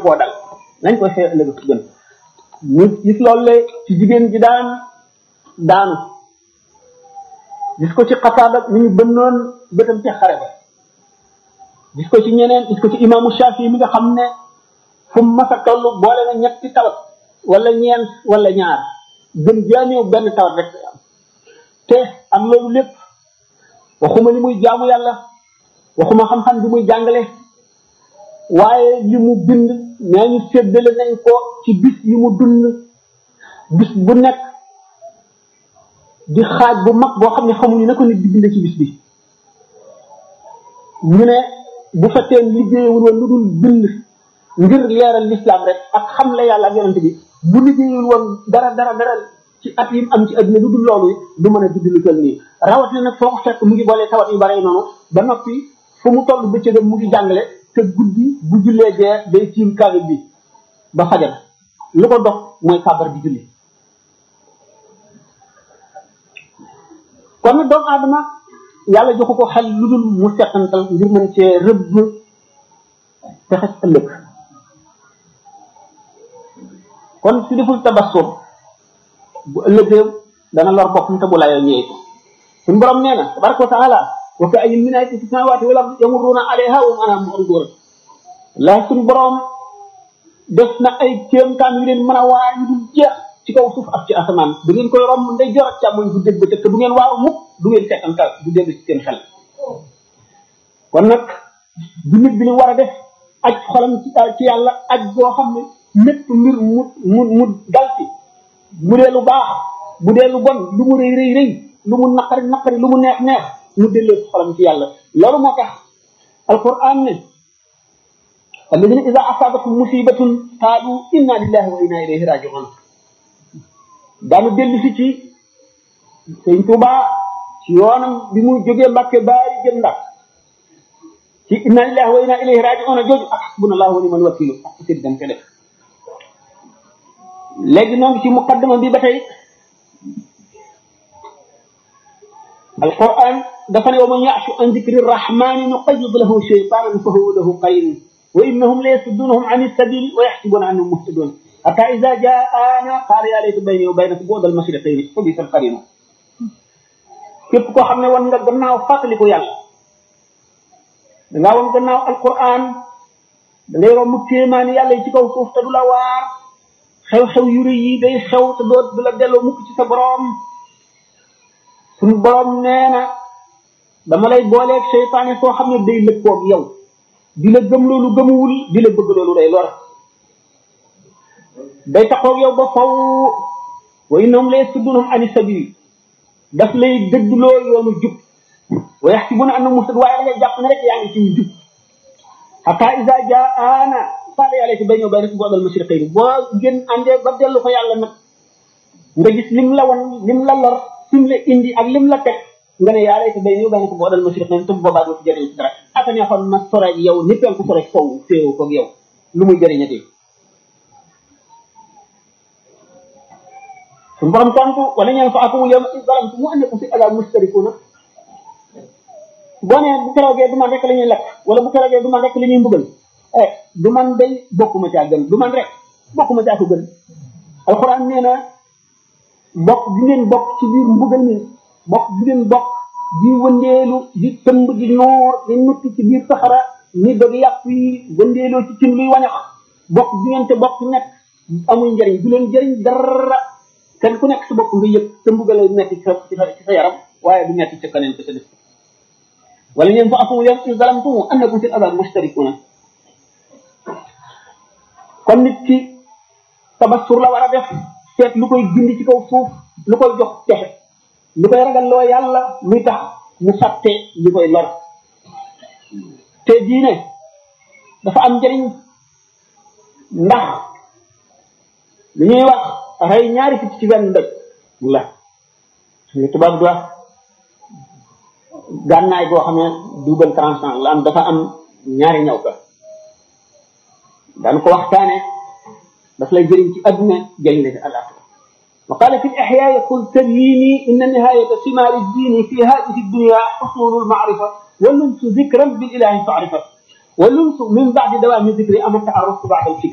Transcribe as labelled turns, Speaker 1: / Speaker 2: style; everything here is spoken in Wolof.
Speaker 1: koo dal nañ koy xeex ëllëg ci gën ñu gis loolu le ci jigéen ji daan daanu gis ko ci xasaada ni ñu bënnoon bëtam ci xare ba gis ko ci ñeneen gis ko ci imaamu Shafi mi nga xam ne fu mu mas a toll boole na ñetti tawat wala ñeent wala ñaar gën jaaneew benn tawat rek am te am loolu lépp waxuma li muy jaamu yàlla waxuma xam-xam bi muy jàngale waaye li mu bind nee ñu séddale nañ ko ci bis yi mu dund bis bu nekk di xaaj bu mag boo xam ne xamuñu na ko nit di bind ci bis bi ñu ne bu fekkee liggéeyewul woon lu dul bind ngir leeral l'islam rek ak xam la yàlla ak yonente bi bu liggéeyul woon dara dara dara ci at yi am ci adduna lu dul loolu du mën a bind lu toll nii rawatina nag foo ko fekk mu ngi boolee tawat yu bare noonu ba noppi fu mu toll bëccëgam mu ngi jàngale te guddi bu jullee gee day tiim kaamil bi ba fajar lu ko dox mooy kàbbar di julli kon nag doomu aadama yàlla joxu ko xel lu dul mu settantal ngir mën cee rëbb texes ëllëg kon si deful tabassum bu ëllëgee dana lor boppam te bu layoo ñëwee ko suñu borom nee na tabaraka wa taala wa ka ayyin min ayatin fi samawati wal ardi yamurruna alayha wa hum anha mu'ridun la suñu borom def na ay kéemtaan yu leen mën a waar yu dul jeex ci kaw suuf ak ci asamaan du ngeen koy romb ndey jor ak càmmoñ bu dégg ba te du ngeen waaru mukk du ngeen seetantal du dégg ci seen xel kon nag du nit bi ni war a def aj xolam ci ci yàlla aj boo xam ne mépp mbir mu mu mu dal ci bu dee lu baax bu dee lu bon lu mu rëy rëy rëy lu mu naqari naqari lu mu neex neex mu delloo ci xolam ci yàlla loolu moo tax alquran ne alladina ida asabatum musibatun qaalu inna lillahi wa inna ilayhi rajiun daanu dellu si ci sëñ Tuuba ci yoonam bi mu jógee Mbàkke baari jëm ndax ci inna lillahi wa inna ilayhi rajiun jooju ak hasbunallahu wa ni'mal wakilu ak sëñ dañ ko def léegi noo ngi ci muqaddama bi ba tey alquran dafa ne wa man ya'shu an dhikri rahmani nuqayyid lahu shaytanan fa huwa lahu qarin wa innahum la yasuddunahum an as-sabili wa yahsibuna annahum muhtadun hatta idha ja'ana qala ya layta bayni wa baynaka bu'da al-mashriqayn fa bisa al-qarin képp koo xam ne wan nga gannaaw fàttaliku yàlla dangaa wan gannaaw alquran da ngay romb téemaani yàlla yi ci kaw suuf te du la waar xew-xew yu rëy yi day xew te doo du la delloo mukk ci sa borom suñu borom nee na dama lay booleeg seytaane soo xam ne day lëkkoog yow di la gëm loolu gëmuwul di la bëgg loolu day lor day taxoog yow ba faw wa innahum la yasuddunahum ani sabil daf lay dëddloo yoonu jub wa yaxsibuna annahum muhtadun waaye da ngay jàpp ne rek yaa ngi ci jub hatta iza jaana qaala yaa layti bayni wa baynaka bu'dal mashriqayni boo ngeen àndee ba dellu ko yàlla nag nga gis lim la wan lim la lor sim la indi ak lim la teg nga ne yaa layti bayni wa baynaka bu'dal mashriqayni te bu boobaa doo ci jëriñ ci dara aka neexoon ma sore ak yow ni penku sore sow féewu koog yow lu muy jëriñati suñu borom tontu wala ñeen fa akum yawma iz zalamtum mu annakum fi azab mustarikuna boo nee bu keroogee du man rek la ñuy lekk wala bu keroogee du man rek la ñuy mbugal eh du man day bokkuma caa gën du man rek bokkuma caa ko gën alxuraan nee na bokk di ngeen bokk ci biir mbugal mi bokk di ngeen bokk di wëndeelu di tëmb di noor di nutti ci biir saxara ni dog yàpp yi wëndeeloo ci cin luy wañax bokk di ngeen te bokk nekk amul njëriñ du leen njëriñ dara kenn ku nekk sa bopp nga yëg sa mbugal lay metti ci sa ci sa yaram waaye du metti ca keneen ka sa def wala ñeen fa afu yam in zalamtum annakum fil azab mushtarikuna kon nit ki tabassur la war a def seet lu koy gindi ci kaw suuf lu koy jox texe lu koy ragal loo yàlla muy tax mu fàtte li koy lor te diine dafa am njëriñ ndax li ñuy wax rey ñaari picc ci benn ndëj la li tubaab di wax gànnaay boo xam ne double tranchant la am dafa am ñaari ñaw ka daan ko waxtaane daf lay jëriñ ci adduna jëriñ la ci alaxira wa qala fi al-ihya yaqul tabyini inna nihayata simari ad-din fi hadhihi ad-dunya husul al-ma'rifa wa lumsu dhikran bil ilahi fa'rifa wa lumsu min ba'di dawami dhikri ama ta'arruf ba'da al-fikr